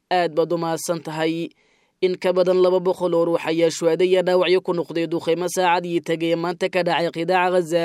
aad baad u mahadsan tahay in ka badan laba boqol oo ruux ayaa shuhaada iyo dhaawacyo ku noqday duqaymo saacadii tegay maanta ka dhacay qidaaca ghaza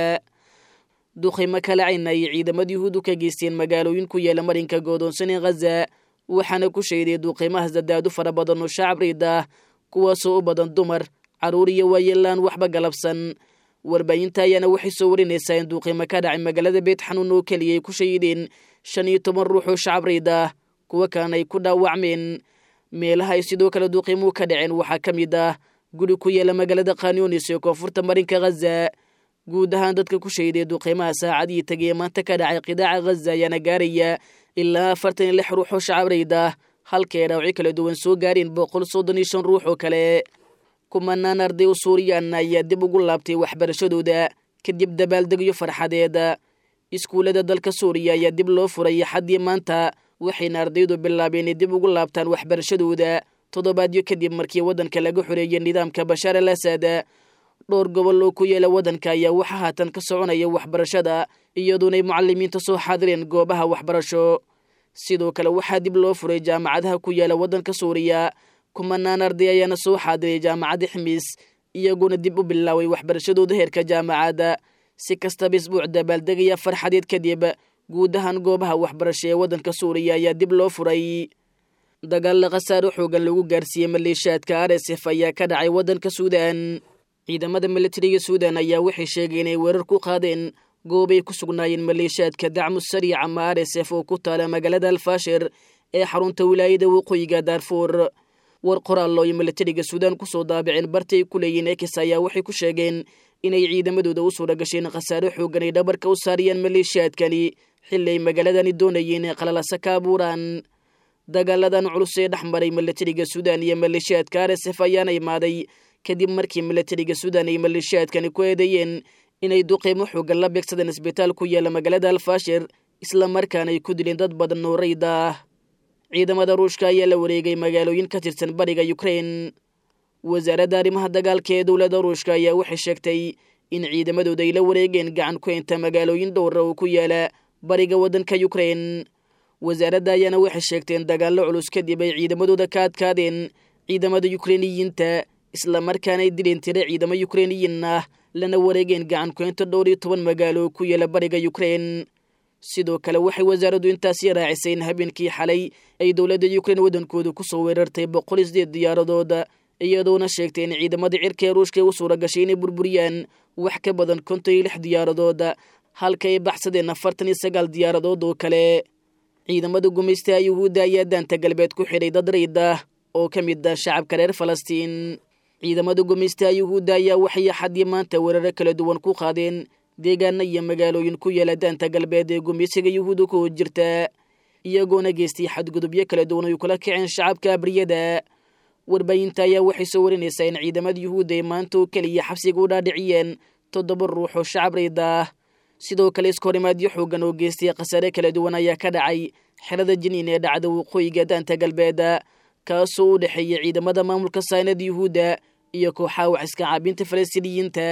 duqaymo kala cayna ay ciidamada yuhuudu ka geysteen magaalooyin ku yaala marinka goodoonsan ee ghaza waxaana ku sheeday duqaymahaas dadaadu fara badan oo shacab riid ah kuwaasoo u badan dumar carruur iyo waayeelaan waxba galabsan warbaahinta ayaana waxay soo warinaysaa in duuqaymo ka dhacay magaalada beet xanuun oo keliya ay ku shahideen shan iyo toban ruux oo shacab riid ah kuwa kalena ay ku dhaawacmeen meelaha ay sidoo kale duuqiimuhu ka dhaceen waxaa ka mid ah guri ku yaala magaalada khanyonis ee koonfurta marinka ghaza guud ahaan dadka ku shahiday duuqiimaha saacadii tegay maanta ka dhacay qidaaca ghaza ayaana gaaraya ilaa afartan iyo lix ruux oo shacab riid ah halka ay dhaawacyo kala duwan soo gaareen boqol soddon iyo shan ruux oo kale kumanaan arday oo suuriyaana ayaa dib ugu laabtay waxbarashadooda kadib dabaaldegyo farxadeed iskuullada dalka suuriya ayaa dib loo furay xaddii maanta waxayna ardaydu bilaabeen inay dib ugu laabtaan waxbarashadooda toddobaadyo kadib markii waddanka laga xoreeyay nidaamka bashaar al asad dhowr gobol oo ku yaala waddanka ayaa waxaa haatan ka soconaya waxbarashada iyadoonay mucalimiinta soo xaadireen goobaha waxbarasho sidoo kale waxaa dib loo furay jaamacadaha ku yaala waddanka suuriya kumanaan arday ayaana soo xaadiray jaamacadda ximiis iyagoona dib u bilaaway waxbarashadooda heerka jaamacadda si kastaba isbuuc dabaaldegaya farxadeed kadib guud ahaan goobaha waxbarasho ee waddanka suuriya ayaa dib loo furay dagaalla khasaaro xoogan lagu gaarsiiyey maleeshiyaadka r s f ayaa ka dhacay waddanka suudan ciidamada militariga suudan ayaa waxay sheegay inay weerar ku qaadeen goobay ku sugnaayeen maleeshiyaadka dacmu sariic ama r s f oo ku taala magaalada alfaashir ee xarunta wilaayada waqooyiga daarfuur war qoraallo iyo militariga suudaan kusoo daabiceen barti ay ku leeyihiin ekis ayaa waxay ku sheegeen inay ciidamadooda u suura gasheen khasaaro xoogan ay dhabarka u saariyeen maleeshiyaadkani xilli ay magaaladani doonayeen inay qalalasa ka abuuraan dagaaladan culus ee dhex maray militariga suudan iyo maleeshiyaadka r s f ayaana imaaday kadib markii militariga suudan ay maleeshiyaadkani ku eedeeyeen inay duqeymo xoogan la beegsadeen isbitaal ku yaala magaalada alfaashir isla markaana ay ku dileen dad badan oo rayda ah ciidamada ruushka ayaa la wareegay magaalooyin ka tirsan bariga ukrain wasaaradda arrimaha dagaalka ee dowladda ruushka ayaa waxay sheegtay in ciidamadooda ay la wareegeen gacan ku haynta magaalooyin dhowra oo ku yaala bariga waddanka ukrain wasaaradda ayaana waxay sheegteen dagaallo culus kadib ay ciidamadooda ka adkaadeen ciidamada yukrainiyiinta isla markaana ay dileen tiro ciidamo yukrainiyiin ah lana wareegeen gacan ku haynta dhowr iyo toban magaalo oo ku yaala bariga ukrain sidoo kale waxay wasaaraddu intaasi raacisay in habeenkii xalay ay dowladda yukrain waddankooda ku soo weerartay boqol iyo sideed diyaaradood iyadoona sheegtay in ciidamada cirka ee ruushka u suura gashay inay burburiyaan wax ka badan konton iyo lix diyaaradood halka ay baxsadeen afartan iyo sagaal diyaaradood oo kale ciidamada gumaystaha yuhuudda ayaa daanta galbeed ku xidhay dad rayd ah oo ka mid ah shacabka reer falastiin ciidamada gumaystaha yuhuudda ayaa waxay axadii maanta weeraro kala duwan ku qaadeen deegaana iyo magaalooyin ku yaala daanta galbeed ee gumaysiga yuhuudda ku jirta iyagoona geystay xadgudubyo kala duwan ay kula kaceen shacabka abriyada warbaahinta ayaa waxay soo warinaysaa in ciidamada yuhuudda ay maanta oo keliya xabsiga u dhaadhiciyeen toddoba ruux oo shacab rayda ah sidoo kale iskahorimaadyo xoogan oo geystay khasaare kala duwan ayaa ka dhacay xerada jiniin ee dhacda waqooyiga daanta galbeed kaasoo u dhexeeya ciidamada maamulka saynada yuhuudda iyo kooxaha wax iska caabinta falastiiniyiinta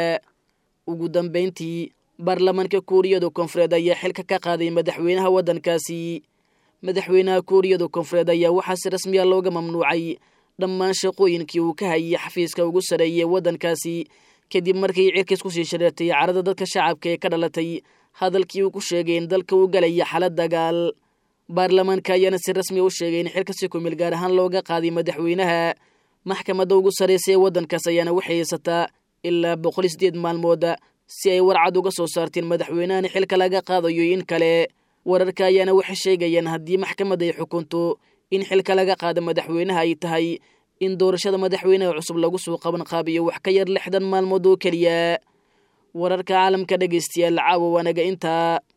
ugu dambayntii baarlamaanka kuuriyada koonfureed ayaa xilka ka qaaday madaxweynaha waddankaasi madaxweynaha kuuriyada koonfureed ayaa waxaa si rasmiya looga mamnuucay dhammaan shaqooyinkii uu ka hayay xafiiska ugu sareeyay waddankaasi kadib markii cirkiis kusii shareertay carada dadka shacabka ee ka dhalatay hadalkii uu ku sheegay in dalka uu galaya xalad dagaal baarlamaanka ayaana si rasmiya u sheegay in xilka si kumil gaar ahaan looga qaaday madaxweynaha maxkamadda ugu sarraysa ee waddankaas ayaana waxay haysataa ilaa boqol iyo sideed maalmood si ay warcad uga soo saarteen madaxweynahani xilka laga qaadayo in kale wararka ayaana waxay sheegayaan haddii maxkamadda ay xukunto in xilka laga qaado madaxweynaha ay tahay in doorashada madaxweynaha cusub lagu soo qaban qaabiyo wax ka yar lixdan maalmood oo keliya wararka caalamka dhegaystayaal caawa waanaga intaa